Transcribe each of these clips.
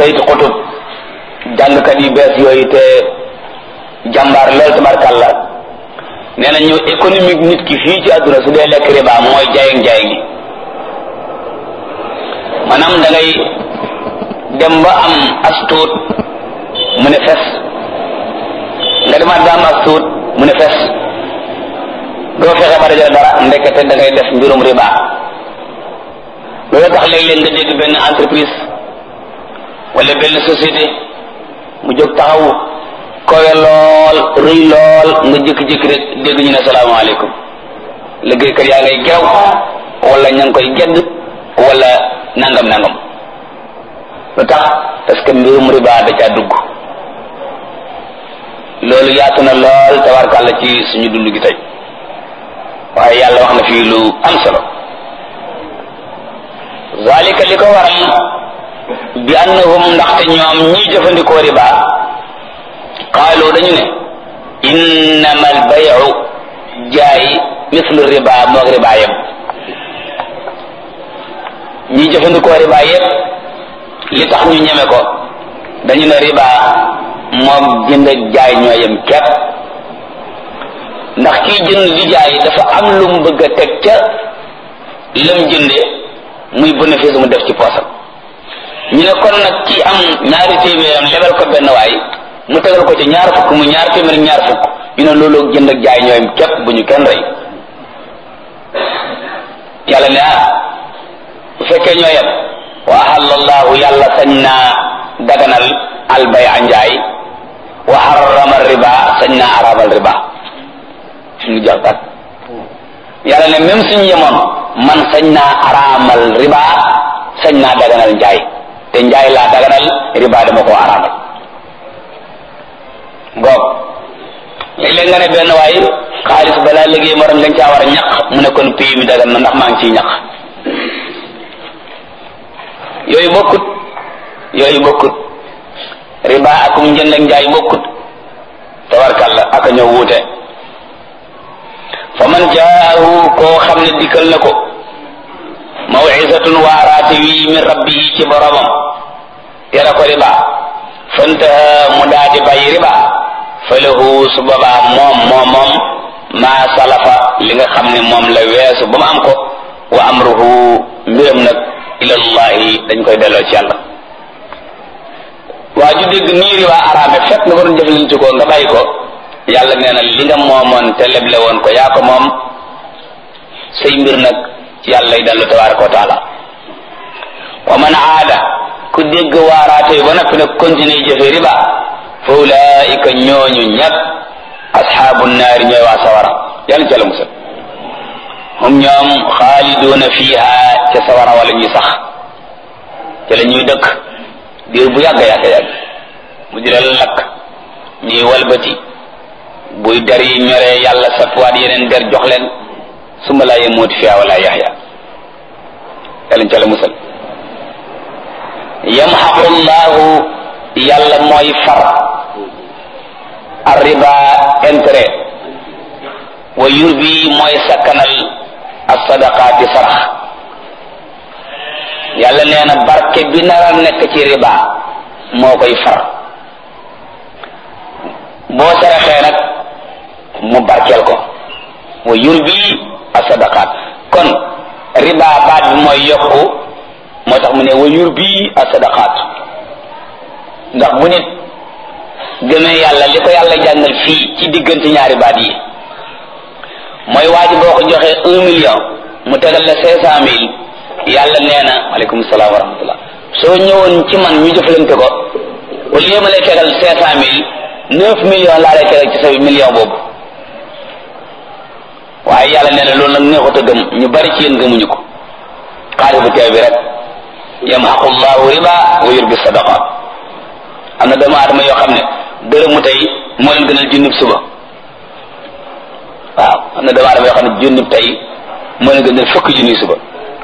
sayt xutub jàngkat yu bees yooyu te jàmbaar lool tabarkàlla nee na ñu économique nit ki fii ci àdduna su dee lekk riba mooy jaayeng jaayeng gi maanaam da ngay dem ba am as tuut mu ne fes nga demaat ba am as tuut mu ne fes doo fexe ba dajale dara ndekete da ngay def mbirum riba loolu tax léeg-léeg nga dégg benn entreprise wala benn société mu jóg taxaw kowe lool rëy lool nga jékki-jékki rek dégg ñu ne salaamaaleykum liggéeykat yaa ngay geew wala ña ngi koy gedd wala nangam nangam lu tax parce que mbirum riba da caa dugg loolu yaatu na lool tabarkàlla ci suñu dund gi tey waaye yàlla wax na fii lu am solo zalika li ko waral bi annahum ndaxte ñoom ñiy jëfandikoo riba qaalu dañu ne innama al bayu jaay mislu riba moog riba yem ñiy jëfandikoo riba yépp li tax ñu ñeme ko dañu ne riba moom jënd ak jaay ñoo yem képp ndax kiy jënd di jaay dafa am lu mu bëgg a teg ca lam jënde muy bénéfice mu def ci poosam ñu ne kon nag ki am ñaari téeméeram lebal ko benn waay mu tegal ko ci ñaar fukk mu ñaar téeméer ñaar fukk ñu ne loolu jënd ak jaay ñoo yem képp bu ñu kenn rey yàlla ne ah bu fekkee ñoo yem wa ahallallahu yàlla sañ naa daganal albay a njaay wa harrama riba sañ naa araamal riba suñu jàppat yàlla ne même suñu yemoon man sañ naa araamal riba sañ naa daganal njaay te njaay laa daganal riba dama koo araamal ngoog léeg-léeg nga ne benn waay xaalis balaa liggéey morom dañ caa war a ñaq mu ne kon pays mi dagan na ndax maa ngi ciy ñaq yooyu bokkut yooyu bokkut riba akum njënd ak njaay bokkut tabarkalla aka ñëw wuute fa man jaahu koo xam ne dikkal na ko mawcisatun waaraate wi min rabbihi ci boromam yara ko riba fantaha mu daadi bàyyi riba fa lahu su boobaa moom moom moom maa salafa li nga xam ne moom la weesu ba mu am ko wa amruhu mbiram nag ilallahi dañ koy delloo ci yàlla waa ju dégg nii riba araame fekk nga waroon jëflante ko nga bàyyi ko yàlla nee na li nga moomoon te leble woon ko yaa ko moom say mbir nag yàlla yi dellu tabaraka wa taala wa man aada ku dégg waaraate ba noppi nag continuer jëfe riba fa ulaika ñooñu ñëpp asxaabu naari ñooy waa sawara yàlla ca la musal hum ñoom xaaliduuna fiha ca sawara wala ñuy sax ca la ñuy dëkk diir bu yàgg yàgg yàgg mu di leen lakk ñuy walbati buy der yi ñoree yàlla satwaat yeneen der jox leen summa laa yemooti fiha wala yaxya yàlla ca la musal yamxaqu llahu yàlla mooy far arriba intérêt wa yurbi mooy sakkanal as-sadaqaati sarax yàlla nee na barke bi nar a nekk ci riba moo koy far boo saraxee nag mu barkeel ko wa yurbi as-sadaqaat kon riba baat bi mooy yokku moo tax mu ne wa yurbi as-sadaqaat ndax bu nit gëmee yàlla li ko yàlla jàngal fii ci diggante ñaari baat yi mooy waa ji boo ko joxee un million mu tegal la cinq cent mille yàlla nee na aleykum salaam wa rahmatullah soo ñëwoon ci man ñu jëflante ko au lieu ma lay tegal cinq cent mille neuf millions laa lay tegal ci sa million boobu waaye yàlla nee na loolu nag neexut a gëm ñu bari ci yéen gëmuñu ko xaalis bu teew bi rek yamhaqu llahu riba wa yurbi sadaqat am na doomu aadama yoo xam ne dërëmu tey moo leen gënal junnib suba waaw am na doomu aadama yoo xam ne junnib tey moo leen gënal fukk junni suba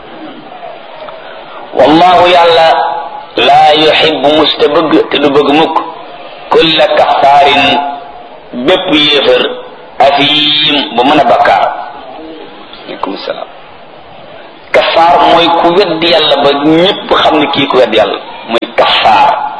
wallahu yàlla laa yuhibbu musta bëgg te du bëgg mukk kulla kaffaarin bépp yéefër afiim bu mën a bakkaar aleykum salaam kaffaar mooy ku wedd yàlla ba ñépp xam ne kii ku wedd yàlla mooy kaffaar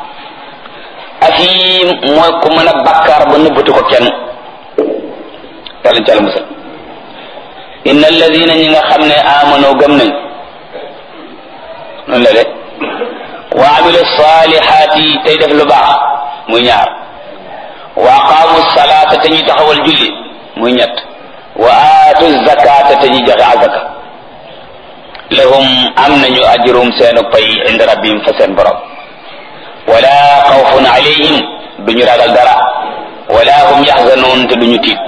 asim mooy ku mën a bakkaar ba nëbbatu ko kenn yàlla ci àlla musal inna alladina ñi nga xam ne amano gëm nañ noonu la de wa amilu salihati tey def lu baax muy ñaar wa aqaamu salaata te ñuy taxawal julli muy ñett wa aatu zakata te ñuy joxe azaka lahum am nañu ajrum seenu pay inda rabbihim fa seen borom wala xawfun alayhim duñu ragal dara wala hum yaxzanoon te duñu tiit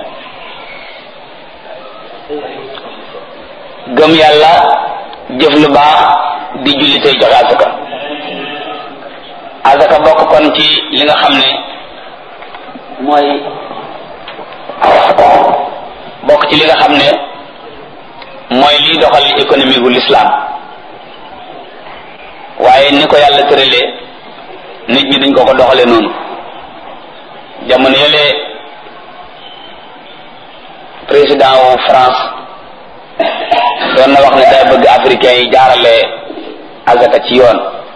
gëm yàlla jëf lu baax di julli tey joxe azaka azaka bokk kon ci li nga xam ne mooy bokk ci li nga xam ne mooy liy doxal économie gu l'islam waaye ni ko yàlla tëralee nit ñi duñ ko ko doxalee noonu jamono yële président wu France doon na wax ne day bëgg africain yi jaarale azaka ci yoon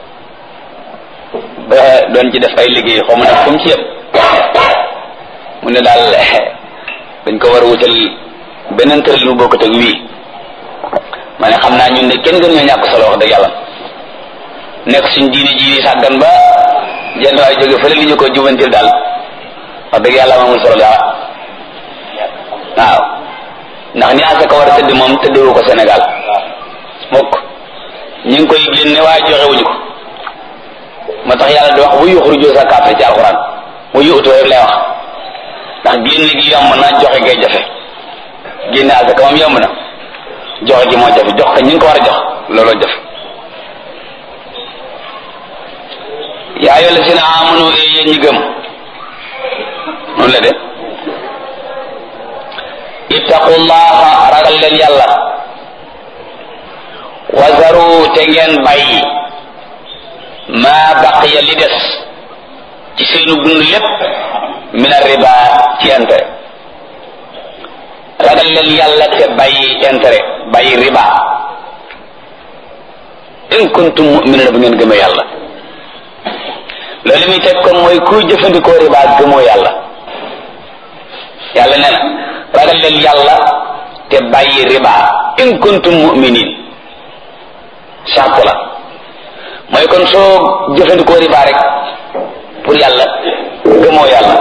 ba doon ci def ay liggéey xaw ma nag fu mu ci yëpp mu ne daal dañ ko war a wutal beneen tëralin bu bokkut ak wii ma ne xam naa ñun de kenn gën ñoo ñàkk solo wax dëgg yàlla nekk suñ diine ji sàggan ba jenn waay jóge fële li ñu ko jubantil daal wax dëgg yàlla amul solo dara waaw ndax ni asaka war a tëdd moom tëddewu ko Sénégal mukk ñu ngi koy génne waaye joxewuñu ko moo tax yàlla di wax bu yuxruju zakaata ci alxuraan bu yuutu rek lay wax ndax génne gi yomb na joxe ngay jafe génne asaka moom yomb na joxe gi moo jafe jox ko ñu ngi ko war a jox looloo jafe yaa ayyuha llazina amanu e yéen ñi gëm noonu la de ittaqullaha ragal leen yàlla wazaru te ngeen bàyyi maa baqiya li des ci seenu dund lépp min riba ci intérêt ragal leen yàlla te bàyyi intérêt bàyyi riba in kuntum mu'minin bu ngeen gëmee yàlla loolu muy teg kon mooy kuy jëfandikoo riba gëmoo yàlla yàlla nee na ragal leen yàlla te bàyyi riba in kuntum mu'minin sart la mooy kon soo jëfandikoo riba rek pour yàlla gëmoo yàlla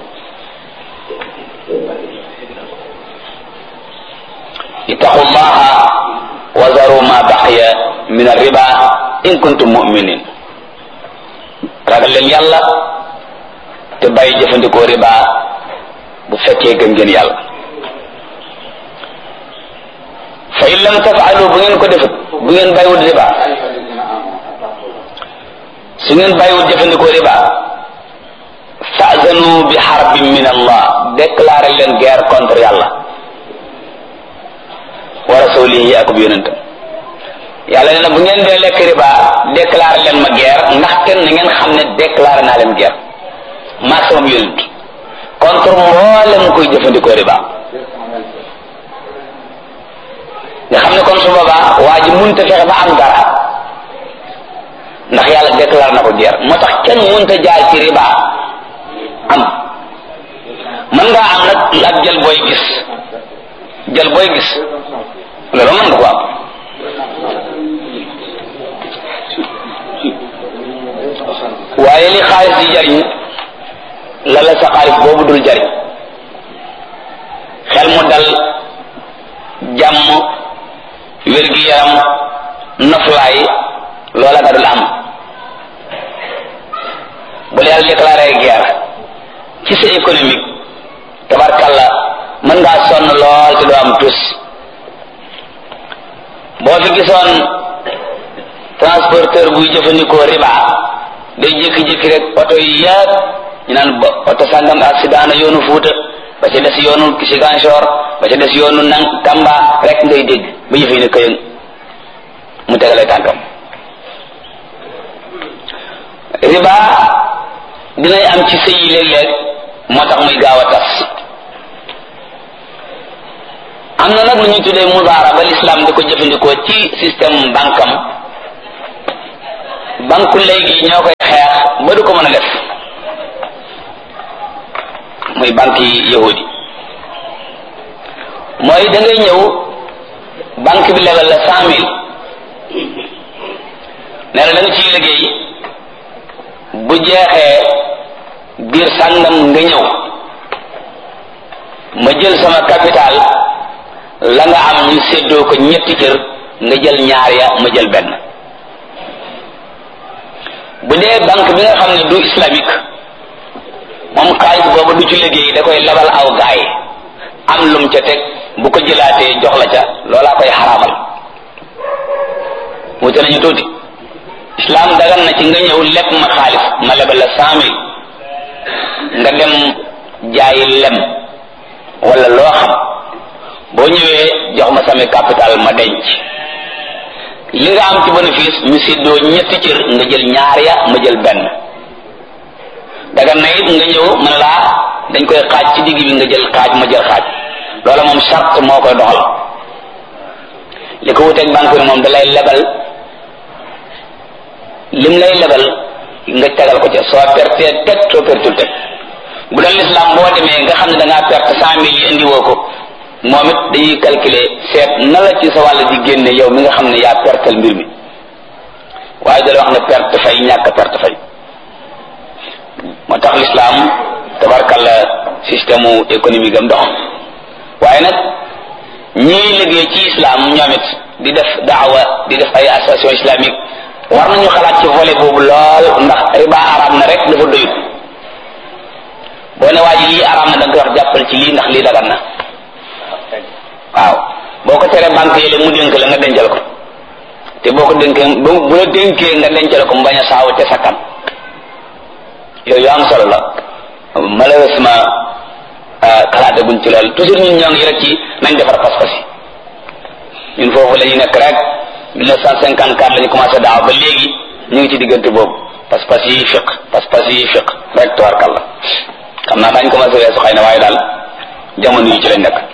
ittaqullaha wa zaru ma baqiya min arriba in kuntum mu'minin ragal leen yàlla te bàyyi jëfandikoo riba bu fekkee gëm ngeen yàlla fa in lam tafaalu bu ngeen ko defut bu ngeen bàyyiwut riba su ngeen bàyyiwut jëfandikoo riba fa'zanu bi harbin min allah déclaré leen guerre contre yàlla wa rasulihi ak bu yonentam yàlla nee na bu ngeen dee lekk riba déclaré leen ma guerre ndax kenn na ngeen xam ne déclaré naa leen guerre maa samam yonent contre mboolem koy jëfandikoo riba nga xam ne kon su boobaa waa ji munta fexe ba am dara ndax yàlla déclaré na ko guerre moo tax kenn munta jaar ci riba am mën ngaa am nag ak jël booy gis jël booy gis loolu mën nga ko am waaye li xaalis di jariñ la la sa xaalis boobu dul jariñ xel mu dal jàmm wér-gi-yaram noflaay loola nga dul am bu la yàlla déclaré guerre ci sa économique tabarkalla mën ngaa sonn lool te doo am tus boo fi gisoon transporteur buy jëfandikoo riba day jékki-jékki rek oto yi yëpp ñu naan ba oto sàngam accident na yoonu Fuuta ba ca des yoonu Ziguinchor ba ca des yoonu nang Tamba rek ngay dégg ba yëf yi ne këyëng mu tegale tànkam riba dinay am ci sëy yi léeg-léeg moo tax muy gaaw a tas am na nag lu ñuy tuddee mudaara ba l'islam di ko jëfandikoo ci système bankam banku léegi ñoo koy xeex ba du ko mën a def muy banque yi yahudi mooy da ngay ñëw banque bi lebal la cent mille nee na da nga ciy liggéey bu jeexee biir sàngam nga ñëw ma jël sama capital la nga am ñu séddoo ko ñetti cër nga jël ñaar ya ma jël benn bu dee banque bi nga xam ne du islamique moom xaalis boobu du ci liggéey da koy lebal aw gaay am lum ca teg bu ko jëlaatee jox la ca loolaa koy xaraamal wute nañu tuuti islam dagan na ci nga ñëw leb ma xaalis ma lebal la cent mille nga dem jaayi lem wala loo xam boo ñëwee jox ma sami capital ma denc li nga am ci bénéfice ñu séddoo ñetti cër nga jël ñaar ya ma jël benn dagan na it nga ñëw mën laa dañ koy xaaj ci digg bi nga jël xaaj ma jël xaaj loola moom charte moo koy doxal li ko wuteeg banque bi moom da lay lebal lim lay lebal nga tegal ko ca soo pertee teg soo pertul teg bu doon l'islam boo demee nga xam ne da ngaa perte cent mille yi indi woo ko moom it dañuy calculer seet na la ci sa wàll di génne yow mi nga xam ne yaa pertal mbir mi waaye dala wax ne perte fay ñàkk perte fay moo tax l'islam tabarkalla système économique am dox waaye nag ñii liggéey ci islam ñoom it di def daawa di def ay association islamique war nañu xalaat ci volet boobu lool ndax riba araam na rek dafa doyut boo ne waa ji lii araam na da nga koy wax jàppal ci lii ndax lii dagan na waaw boo ko teree banque yi mu dénk la nga dencal ko te boo ko dénkee bu bu la dénkee nga dencal ko mu bañ a saaw te sakkan yooyu am solo la malheureusement xalaate guñ ci lool toujours ñun ñoo ngi rek ci nañ defar pas-pas yi ñun foofu la ñu nekk rek 1954 la ñu commencé daaw ba léegi ñu ngi ci diggante boobu pas-pas yi fiq pas-pas yi fiq rek tawarkal la xam naa dañ commencé weesu xëy na waaye daal jamono yi ci lañ nekk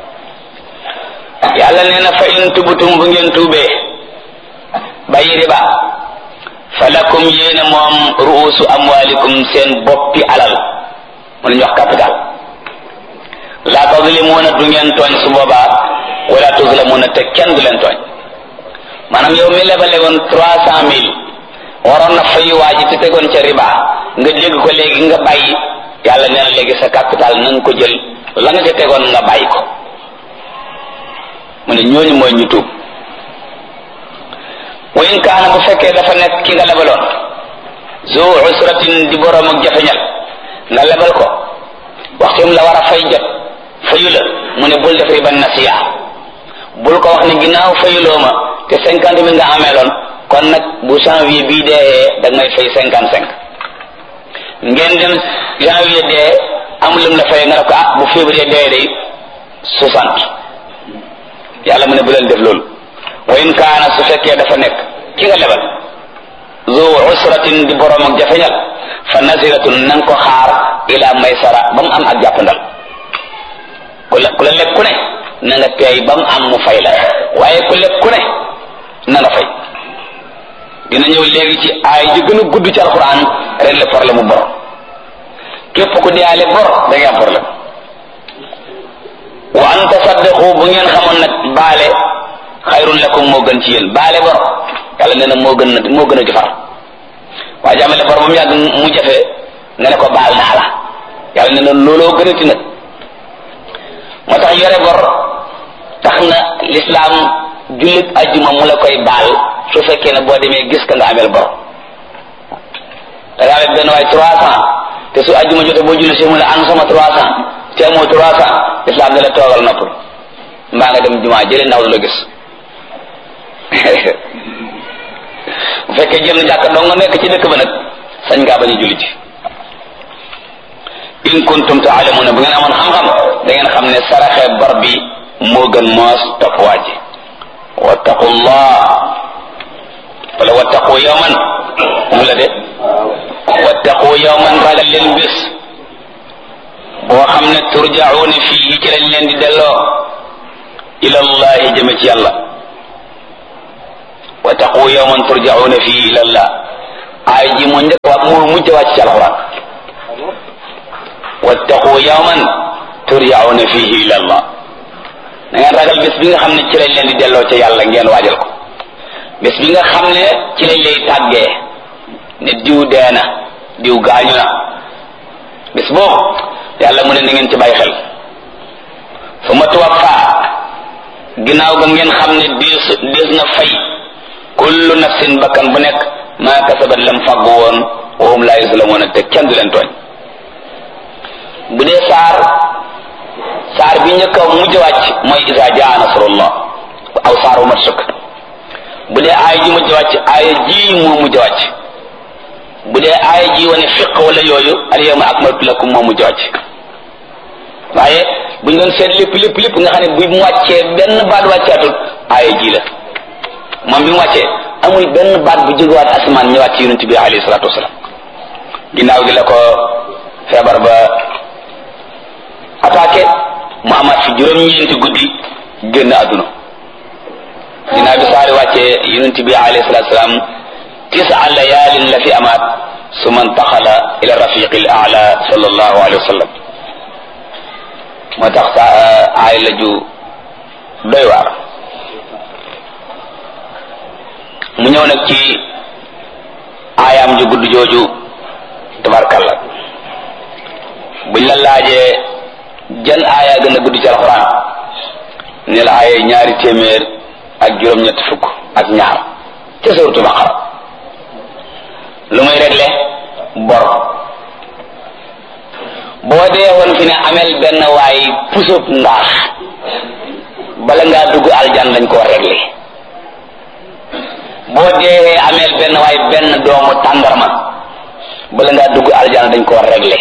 yàlla nee na fa in tubutum bu ngeen tuubee bàyyi riba falakum yéene moom ruusu amwalikum seen boppi alal mu ñu wax capital laa tazlimuuna du ngeen tooñ su boobaa wala tuzlamuuna te kenn du leen tooñ maanaam yow mi lebale woon trois cent mille waroon na fay waa ji te tegoon ca riba nga dégg ko léegi nga bàyyi yàlla nee na léegi sa capital na nga ko jël la nga ca tegoon nga bàyyi ko mu ne ñooñu mooy ñu tuub wa in kaana bu fekkee dafa nekk ki nga lebaloon zu usratin di boroom ak jafeñal nga lebal ko waxtum la war a fay jot fayu la mu ne bul def riba nasiya bul ko wax ne ginnaaw fayuloo ma te cinquante mille nga ameeloon kon nag bu janvier bii dee da ngay fay cinquante cinq ngeen dem janvier dee amul lum la fay nga ne ko ah bu février dee day soixante yàlla mu ne bu leen def loolu wa in kaana su fekkee dafa nekk ki nga lebal zu usratin di borom ak jafeñal fa nasiratun nanga ko xaar ila maysara ba mu am ak jàppandal ku la ku la lekk ku ne na nga teey ba mu am mu fay la waaye ku lekk ku ne na nga fay dina ñëw léegi ci ay ji gën a gudd ci alxuraan régler problème mu bor képp ku deyaale bor da ngay am problème wa an tasaddaqu bu ngeen xamoon nag baale xayrun lakum moo gën ci yéen baale bor yàlla nee na moo gën na moo gën a jëfar waa jàmmale bor ba mu yàgg mu jafe nga ne ko baal naa la yàlla nee na looloo gën a ti nag moo tax yore bor tax na lislaam jullit ajjuma mu la koy baal su fekkee ne boo demee gis ka nga amel bor da nga amee benn waay trois cent te su ajjuma jote boo julli si mu ne an sama trois cent te amoo trois cent lislaam da la toogal noppal mbaa nga dem jumaa jëlee ndaw du la gis bu fekkee jël jàkk dong nga nekk ci dëkk ba nag sañ ngaa bañ a julli ci in kuntum taalamuna bu ngeen amoon xam-xam da ngeen xam ne saraxe bor bi moo gën moos topp waaji wattaqullah wala wattaqu yawman mu la de wattaqu yawman ragal leen bés boo xam ne turjauna fii ci lañ leen di delloo ila allahi jëme ci yàlla wattaqu yawman turjauna fii ila allah ay ji moo njëkk waa moo mujj wàcc ci alquran wattaqu yawman turjauna fihi ila allah na ngeen ragal bés bi nga xam ne ci lañ leen di delloo ca yàlla ngeen waajal ko bés bi nga xam ne ci lañ lay tàggee ne diw dee na diw gaañu na bés boobu yàlla mu ne na ngeen ci bàyyi xel fu ma tuwaffa ginnaaw ga ngeen xam ne dees dees na fay kullu nafsin bakkan bu nekk maa kasabat lam fàggu woon wa hum laa yuslamuuna te kenn du leen tooñ bu dee saar saar bi njëkk a mujj wàcc mooy isa jaa nasrullah aw saar wu mat sukk bu dee aaya ji mujj wàcc aaya ji moo mujj wàcc bu dee aaya ji wane fiq wala yooyu al yawma akmaltu lakum moo mujj wàcc waaye bu ñu doon seet lépp lépp lépp nga xam ne bu mu wàccee benn baat wàccaatul aaya ji la moom bi mu wàccee amul benn baat bu jógewaat asamaan ñëwaat ci yonent bi alayhi salaatu wasalaam ginnaaw gi la ko feebar ba attaqué mu amaat fi juróom-ñeenti guddi génn àdduna ginnaaw bi saari wàccee yonent bi alayhi salaatu wasalaam tisa layaalin la fi amaat suma ntaxala ila rafiqi al aala sallallahu alayhi wa sallam moo tax sa aay la ju doy waar mu ñëw nag ci aayaam ju gudd jooju tabarkalla buñ la laajee jan aaya gën a gudd ci alxuraan ne la aaya ñaari téeméer ak juróom-ñett fukk ak ñaar ca suratul baqara lu muy réglé bor boo dee woon fi ne amel benn waay pusub ndaax bala ngaa dugg aljan dañ koo réglé boo dee amel benn waay benn doomu tàndarma bala ngaa dugg aljan dañ koo réglé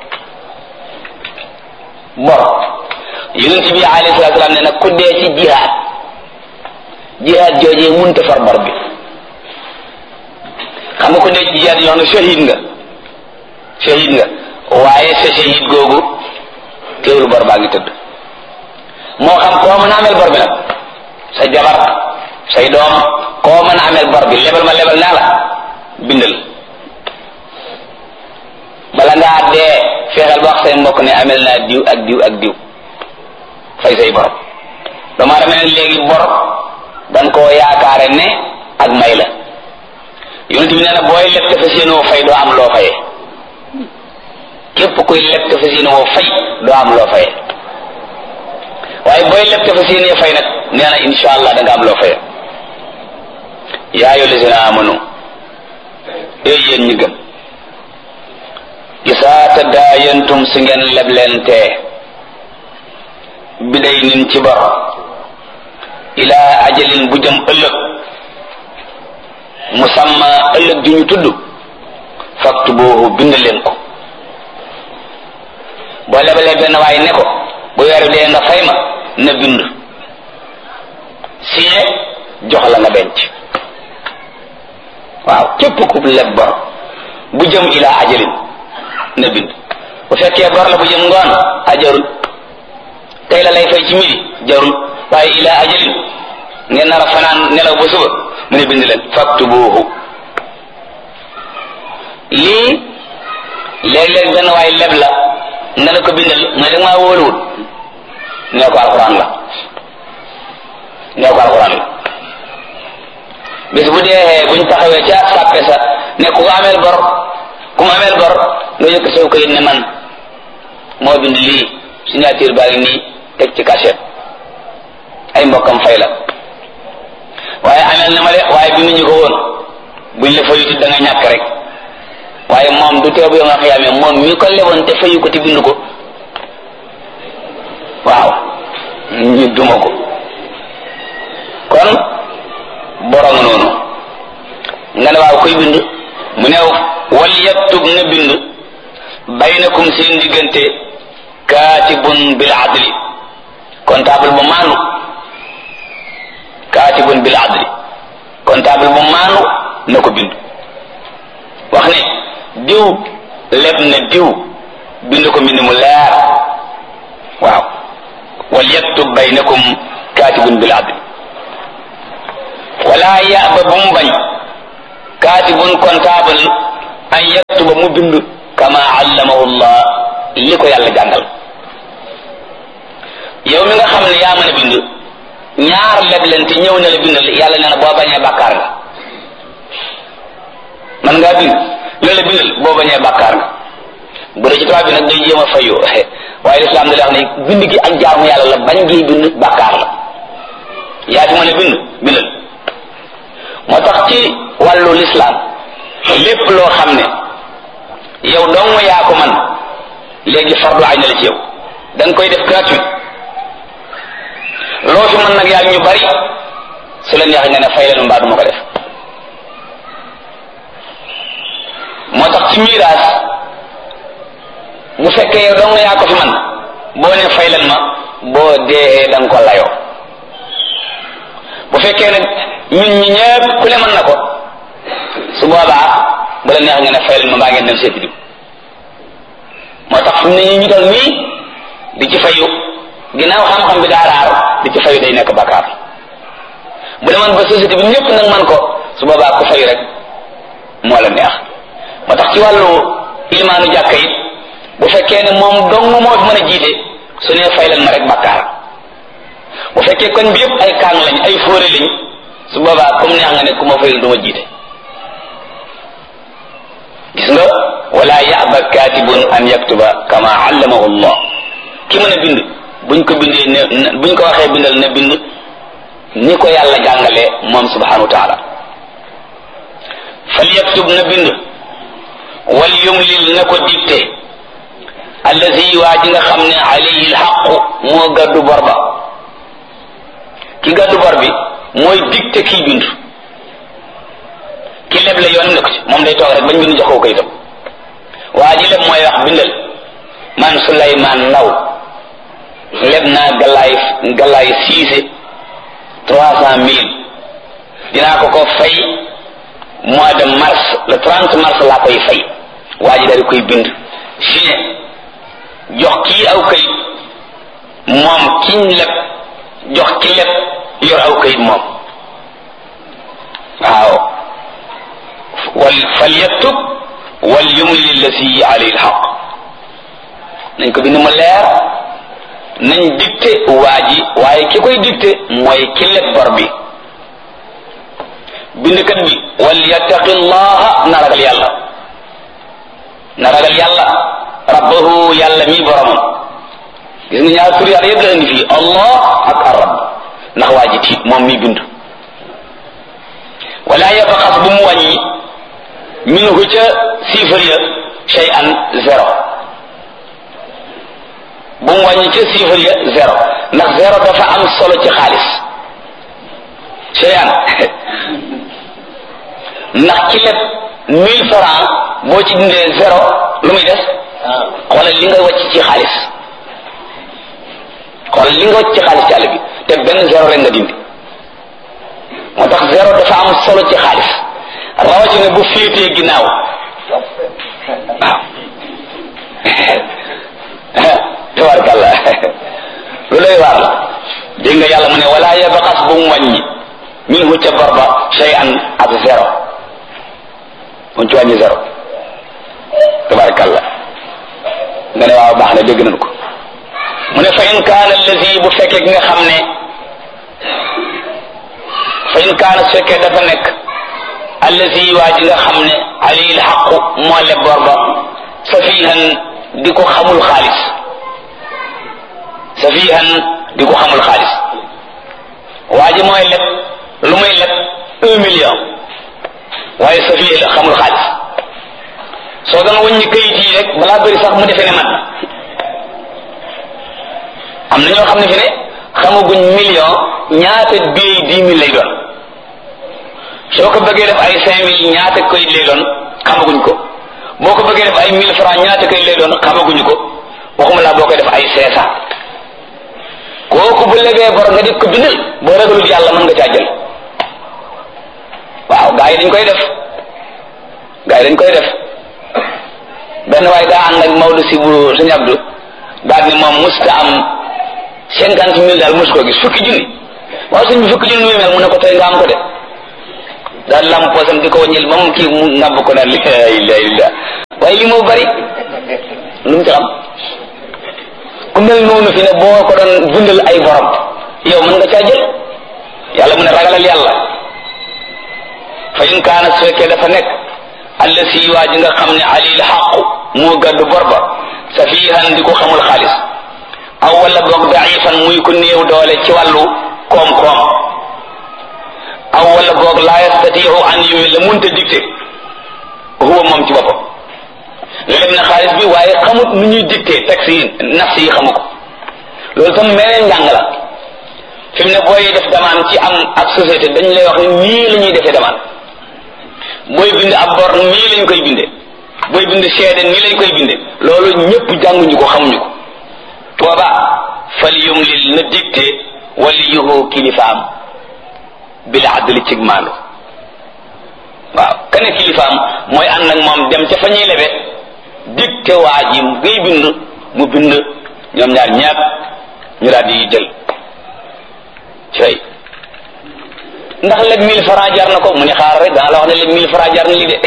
bor yonent bi alayhi salaatu salaam ne nag ku dee ci jihaad jihaad joojee munta far bor bi xam nga ku dee ci jihaad yoo xam ne shahid nga shahid nga waaye sa shahid googu teewul bor baa ngi tëdd moo xam koo mën a amel bor bi nag sa jabar say doom koo mën a amel bor bi lebal ma lebal naa la bindal bala ngaa dee fexeel ba wax say mbokk ne amel naa diw ak diw ak diw fay say bor dama dama ne léegi bor dan koo yaakaare ne ak may la yonent bi nee na booy leb te fas yéenoo fay doo am loo fayee képp kuy leb te fas yéenoo fay doo am loo fayee waaye booy leb te fas yéenee fay nag nee na insha allah da nga am loo fayee yaa ayyuha llazina amanu ee yéen ñi gëm isaa tadaayantum si ngeen leblente biday nin ci bor ilaa ajalin bu jëm ëllëg musamma ëllëg ju ñu tudd faktubuhu bind leen ko boo lebalee benn waay ne ko bu weeru dee nga fay ma na bind signé jox la nga denc waaw képp ku leb bor bu jëm ilaa ajalin na bind bu fekkee bor la bu jëm ngoon ajarul tey la lay fay ci midi jarul waaye ilaa ajalin ngeen nar a fanaan nelaw ba suba mu ne bind leen faktubuhu lii léeg-léeg benn waay leb la nga ne ko bindal mooy da maa wóoluwul nee ko alxuraan la nee ko alxuraan la bis bu dee buñ taxawee ca sàppe sa ne ku ko ameel bor ku mu ameel bor nga yëkk soo ko ne man moo bind lii signature baa ngi nii teg ci cachet ay mbokkam fay la waaye ameel na ma de waaye bi mu ñu ko woon buñ la fayuti da nga ñàkk rek waaye moom du teew bu yow nga xiyaamee moom mi ko leboon te fayu ko te bind ko waaw ñu duma ko kon borom noonu nga ne waaw koy bind mu ne wal yaktub na bind baynakum seen diggante kaatibun bil adli comptable bu maanu kaatibun bil adli comptable bu maanu na ko bind wax ne diw leb na diw bind ko mbind mu leer waaw wal yaktub baynakum kaatibun bil adli wala yaba bu mu bañ kaatibun comptable an yaktuba mu bind kama allamahu llah li ko yàlla jàngal yow mi nga xam ne yaa mën a bind ñaar leblente ñëw na la bindal yàlla nee na boo bañee bàkkaar nga man ngaa bind loolu la bindal boo bañee bàkkaar nga bu dee ci tubaab bi nag day jéem a fayu waaye lislaam da lay wax ne bind gi ak jaamu yàlla la bañ gi bind bàkkaar la yaa fi mën a bind bindal moo tax ci wàllu lislaam lépp loo xam ne yow dong yaa ko man léegi fardu ay na la ci yow da nga koy def gratuit loo fi mën nag yaa ñu bari su la neexee nga ne fay leen mbaa du ma ko def moo tax ci miiraas bu fekkee yow dong yaa ko fi man boo ne fay leen ma boo dee da nga ko layoo bu fekkee nag ñun ñi ñëpp ku ne mën na ko su boobaa bu la neex nga ne fay leen ma mbaa ngeen dem seeti diw moo tax fi mu ne ñu ñu toll nii di ci fayu ginnaaw xam-xam bi daa raar di ci fayu day nekk bakkaar bu demoon ba société bi ñëpp nag man ko su boobaa ku fayu rek moo la neex moo tax ci wàllu ilmaanu jàkka it bu fekkee ne moom dong moo fi mën a jiite su ne fay leen ma rek bakkaar bu fekkee koñ bi yëpp ay kaang lañ ay fóore lañ su boobaa comme neex nga ne ku ma fayul du ma jiite gis nga wala yaba katibun an yaktuba kama allamahu allah ki mën a bind buñ ko bindee ne buñ ko waxee bindal ne bind ni ko yàlla jàngalee moom subhanahu wa taala fal yaktub na bind wal yumlil na ko dicté allazi waa ji nga xam ne alayhi lxaqu moo gàddu bor ba ki gàddu bor bi mooy dicté kii bind ki leb la yoon nekk ci moom day toog rek bañ bind jox ko kayitam waa ji leb mooy wax bindal man Souleymane Ndaw leb naa galaay galaay siise trois cent mille dinaa ko ko fay mois de mars le trente mars laa koy fay waa ji daal di koy bind signé jox kii aw kayit moom kiñ leb jox ki leb yor aw kayit moom waaw wal fal yaktub wal yumli lillati alayhi alxaq nañ ko bind mu leer nañ dicté waa ji waaye ki koy dicté mooy ki leb bor bi bindkat bi wal yattaqi llaha na ragal yàlla na ragal yàlla rabbahu yàlla mi boromam gis nga ñaar tur yàlla yëpp la indi fii allah ak arab ndax waa ji tiit moom mi bind wala yabxas bu mu wàññi minhu ca siifar ya shay an zéro bu mu wàññi ca siifar ya zéro ndax zéro dafa am solo ci xaalis shay an ndax ci lépp mille francs boo ci dindee zéro lu muy des xoolal li nga wàcc ci xaalis xoolal li nga wàcc ci xaalis ci àll bi te benn zéro rek nga dindi moo tax zéro dafa am solo ci xaalis rawatina bu féetee ginnaaw waaw tabarkalla lu lay waar la dégg nga yàlla mu ne wala yabxas bu mu wàññi minhu ca bor ba shay'an ak zéro mu ci wàññi zéro tabarkalla nga ne waaw baax na dégg nañ ko mu ne fa in kaana allazi bu fekkee ki nga xam ne fa in kaana su fekkee dafa nekk allazi waa ji nga xam ne alayhi lxaqu moo leb bor ba safihan di ko xamul xaalis safihan di ko xamul xaalis waa ji mooy leb lu muy leb un million waaye safihe la xamul xaalis soo doon wëññi kayit yi rek balaa bëri sax mu defee ne man am na ñoo xam ne fi ne xamaguñ million ñaata billet dix mille lay doon soo ko bëggee def ay cinq mille ñaata kayit lay doon xamaguñ ko boo ko bëggee def ay mille francs ñaata kayit lay doon xamaguñu ko waxuma laa boo koy def ay cinq cent kooku bu legee bor nga di ko bindal boo ragalul yàlla mën nga caa jël waaw gaa yi dañ koy def gaa yi dañ koy def benn waaye daa ànd ak Maodo si bu sëñ Abdou daal ni moom musta am cinquante mille daal mos koo gis fukki junni waaw sëñ bi fukki junni muy mel mu ne ko tey nga am ko de daal lam poosam di ko wàññil ba mu kii mu ngàbb ko naan li la ilaha illa waaye li moo bari lu mu ci xam na fi ne boo ko doon bindal ay borom yow mën nga caa jël yàlla mu ne ragalal yàlla fa in kaana su fekkee dafa nekk alla si waa ji nga xam ne alil xaqu moo gàddu bor ba safihan di ko xamul xaalis aw wala boog daifan muy ko néew doole ci wàllu koom-koom aw wala boog laa yastatiu an yumi la munta dicté huwa moom ci boppam leb na xaalis bi waaye xamut nu ñuy dicté taxi yi nafs yi xamu ko loolu tam meneen njàng la fi mu ne booy def demande ci am ak société dañ lay wax ne nii la ñuy defee demande booy bind ab bor nii lañ koy binde booy bind seede nii lañ koy binde loolu ñëpp jànguñu ko xamuñu ko booba fal yumlil na dicté waliyuhu kilifaam bil adli cig maandu waaw kane kilifaam mooy ànd ak moom dem ca fa ñuy lebe dicté waa ji ngay bind mu bind ñoom ñaar ñaar ñu daal di jël cay ndax leb mille franc jar na ko mu ne xaar rek daa la wax ne leb mille franc jar na li de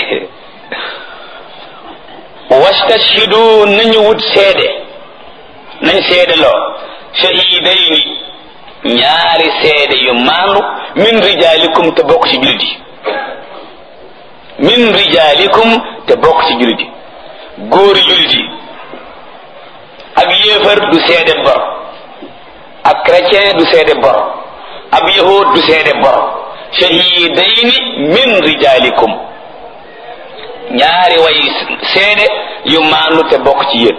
wastashhidu nañu wut seede nañ seede loo shahidayni ñaari seede yu maandu min rijalikum te bokk ci jullit yi min rijalikum te bokk ci jullit yi góori jullit yi ab yéefar du seede bor ab chrétien du seede bor ab yahud du seede bor shahidayni min rijalikum ñaari way seede yu maandu te bokk ci yéen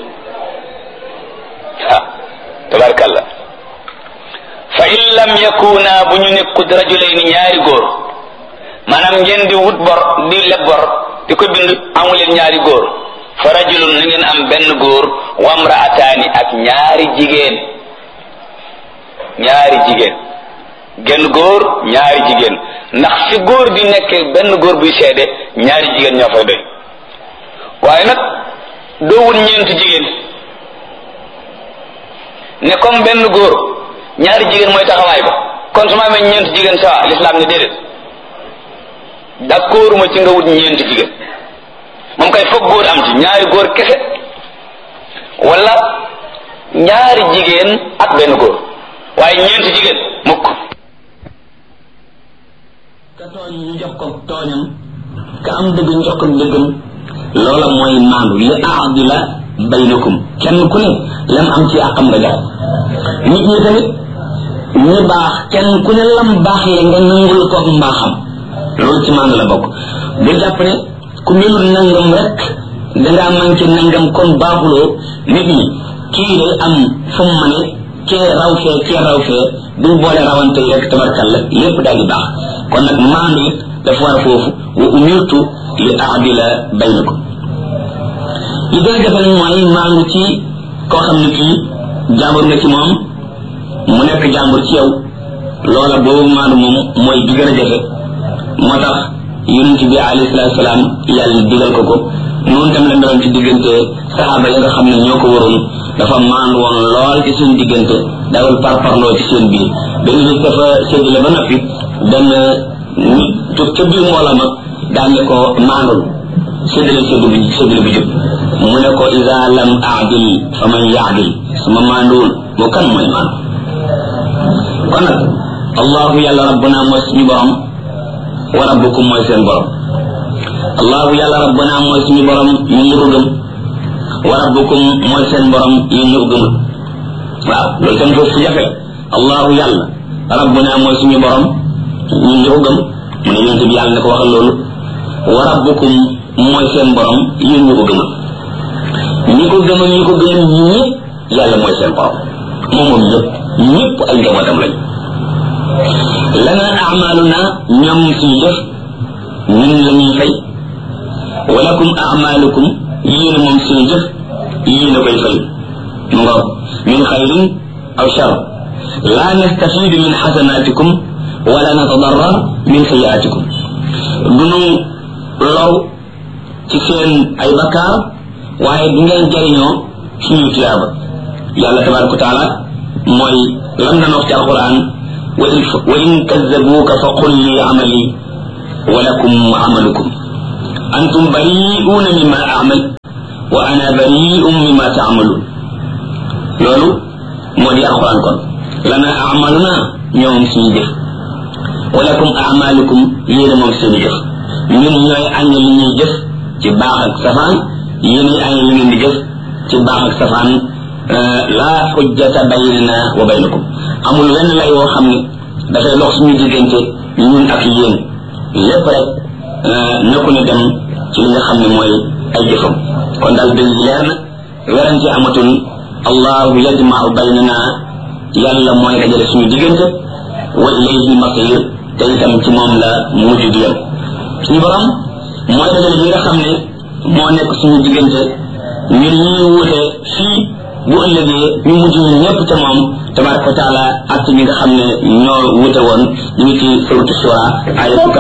ah tabarkalla fa in lam yakuna bu ñu nekkut rajulayni ñaari góor maanaam ngeen di wut bor di leb bor di ko bind amuleen ñaari góor fa rajulun na ngeen am benn góor wamraataani ak ñaari jigéen ñaari jigéen genn góor ñaari jigéen ndax fi góor di nekk benn góor buy seede ñaari jigéen ñoo fay doy waaye nag doo wut ñeenti jigéen ne comme benn góor ñaari jigéen mooy taxawaay ba kon su ma amee ñeenti jigéen sawa lislaam ne déedéet d'accord ma ci nga wut ñeenti jigéen moom kay foog góor am ci ñaari góor kese wala ñaari jigéen ak benn góor waaye ñeenti jigéen mukk ka tooñ ñu jox ko tooñam ka am dëgg ñu jox ko dëggam loola mooy maandu li aadila baynakum kenn ku ne lam am ci àqam nga jox nit ñi tamit ñu baax kenn ku ne lam baax le nga nangul ko mbaaxam loolu ci maandu la bokk bu jàpp ne ku melul nangam rek dangaa manqué nangam kon baaxuloo nit ñi kii day am fu mu mane kee raw fee kee raw fee duñ boole rawante yi rek tabarkalla lépp daal di baax kon nag maandu it dafa war foofu wa umirtu li aadila baynakum li gën a jafe nag mooy maandu ci koo xam ne kii jàmbur nga ci moom mu nekk jàmbur ci yow loola boobu maandu moom mooy bi gën a jafe moo tax yonent bi alayhi salaatu salaam yàlla digal ko ko noonu tam la meloon ci diggante saxaaba yi nga xam ne ñoo ko waroon dafa maandu woon lool ci seen diggante dawal parparloo ci seen biir benn bis dafa séddale ba noppi benn nit jóg ca biir mboola ma daan ne ko maandul séddale séddu bi séddale bi jub mu ne ko ida lam aadil fa man yaadil suma maanduwul moo kan mooy maandu kon nag allahu yàlla rabbuna mooy suñu borom wa rabbukum mooy seen borom allahu yàlla rabbuna mooy suñu borom ñu ñu ko gëm wa rabbukum mooy seen borom yéen ñu ko gëmul waaw loolu tam foofu fu jafe allahu yàlla rabbuna mooy suñu borom ñun ñu ko gëm mu ne yonent bi yàlla ne ko waxal loolu wa rabbukum mooy seen borom yéen ñu ko gëmul ñi ko gëm ñi ko gëmul ñëpp yàlla mooy seen borom moom moom ñëpp ñëpp ay njabootam lañ lana amaluna ñoom suñu jëf ñun la ñuy fay walakum amalukum yéen moom suñu jëf yéen a koy fay mu nga min xayrin aw shar la nastafidu min xasanatikum wala natadarrar min sayiatikum dunu low ci seen ay bakkaar waaye du ngeen jariñoo suñu tuyaaba yàlla tabaraka wa taala mooy lam na wax ci alquran wa in kazzabuuka fa qul li amali wa lakum amalukum antum bari'uuna mimma amal wa ana bari'un mimma taamaluun loolu moo di alquran kon lana amaluna ñoom suñu jëf walakum amalukum yéene moom seen jëf ñun ñooy añ li ñuy jëf ci baax ak safaan yéenay añ li ngeen di jëf ci baax ak safaan laa xujjata baynana wa baynakum amul wenn lay woo xam ne dafay dox suñu diggante ñun ak yéen lépp rek nekku ne dem ci li nga xam ne mooy ay jëfam kon daal dëgg leer na werante amatul allahu yajmau baynana yàlla mooy dajale suñu diggante wa ilayhi masir te itam ci moom la mujj di yem suñu borom mooy dajale yi nga xam ne moo nekk suñu diggante ñun ñuy wuute fii bu ëllëgee ñu mujj ñun ñëpp te moom tabaraka wa taala ak ñi nga xam ne ñoo wuute woon ñu ngi ci suratu shura ay